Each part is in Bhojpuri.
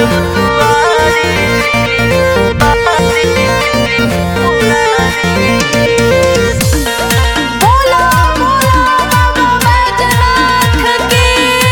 बोला बोला बाबा बैजनाथ की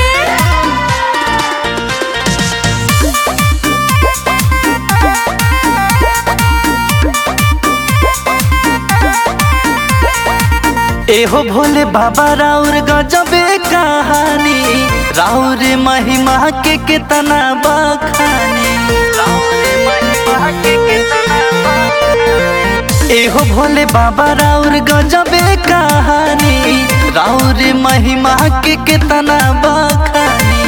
एहो भोले बाबा राउर गजबे कहानी राउर महिमा के कितना बखानी राउर महिमा के कितना बखानी। एहो भोले बाबा राउर गजबे कहानी राउर महिमा के कितना बखानी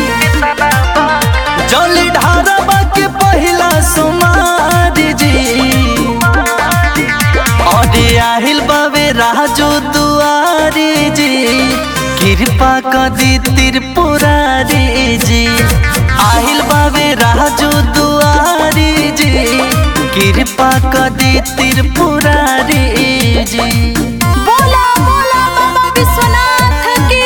जल ढारबा के पहिला सुमार जी अरे आहिल बाबे राजो दुआरी जी कृपा कदी त्रिपुरारी जी आहिल बाबे राजो दुआरी जी कृपा कदी त्रिपुरारी जी बोला बोला बाबा विश्वनाथ की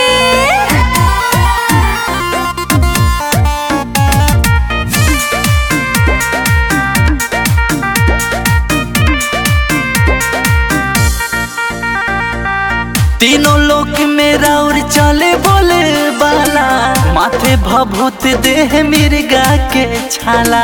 तीनों लोक में राउर चले बोले बाला माथे भभूत देह मिर्गा के छाला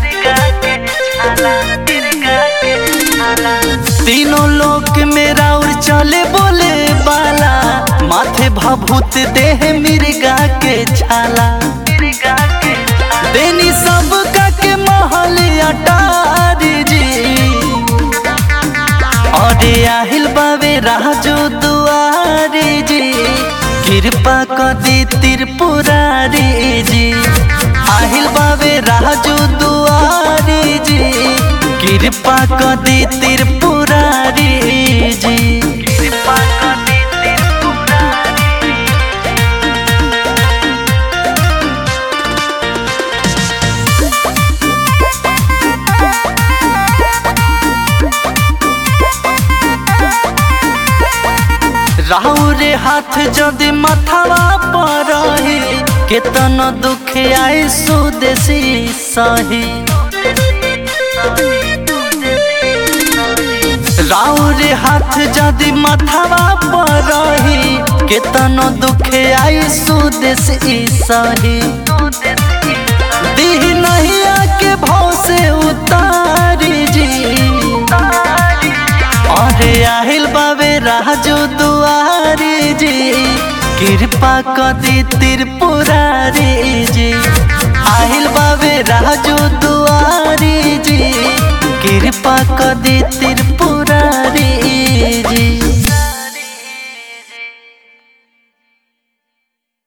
तीनों लोक में राउर चले बोले बाला माथे भभूत देह मिर्गा के छाला देनी सब का के महल अटार जी अरे आहिल बाबे राजो दुआरी जी कृपा कदी त्रिपुरारी जी आहिल बाबे राजो दुआरी जी कृपा कदी त्रिपुरारी जी कृपा कदी त्रिपुरारी राहुरे हाथ जदि मथवा पर रही केतन दुख आए सुदेशी सही राहुरे हाथ जदि मथवा पर रही केतन दुख आए सुदेशी सही दीह नहीं आके भाव से उतारी जी अरे आहिल बाबे राजो दुआरी जी कृपा कदी त्रिपुरारी जी आहिल बाबे राजो दुआरी जी कृपा कदी त्रिपुरारी जी